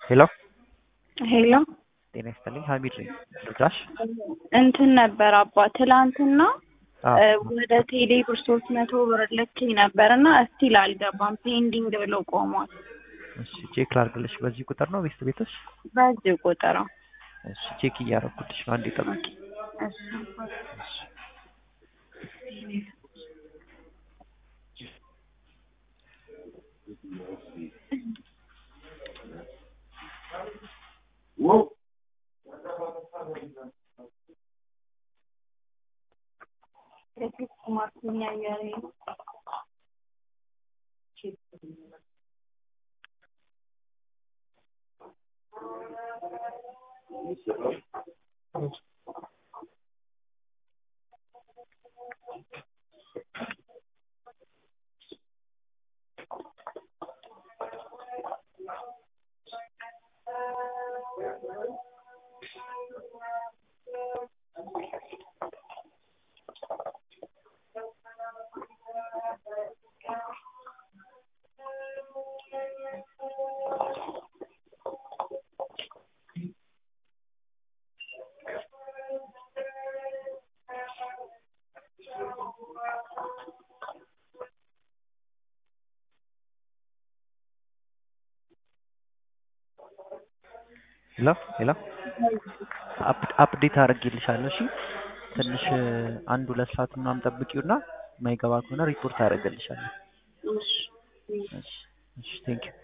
ሄሎ ሄሎ ጤና ይስጥልኝ ሀሚድ ነኝ ልርዳሽ እንትን ነበር አባ ትላንትና አዎ እ ወደ ቴሌ ብር ሶስት መቶ ብር ልኬ ነበር እና እስቲል አልገባም ፔንዲንግ ብሎ ቆሟል። እሺ ቼክ ላድርግልሽ በዚህ ቁጥር ነው ቤስት ቤቶች በዚህ ቁጥር ነው። እሺ ቼክ እያደረኩልሽ ነው አንዴ ጠብቂ እሺ ሄሎ ሄሎ አፕዴት አድርጌልሻለሁ እሺ ትንሽ አንድ ሁለት ሰዓት ምናምን ጠብቂውና የማይገባ ከሆነ ሪፖርት አደርግልሻለሁ እሺ እሺ እሺ ቴንኪው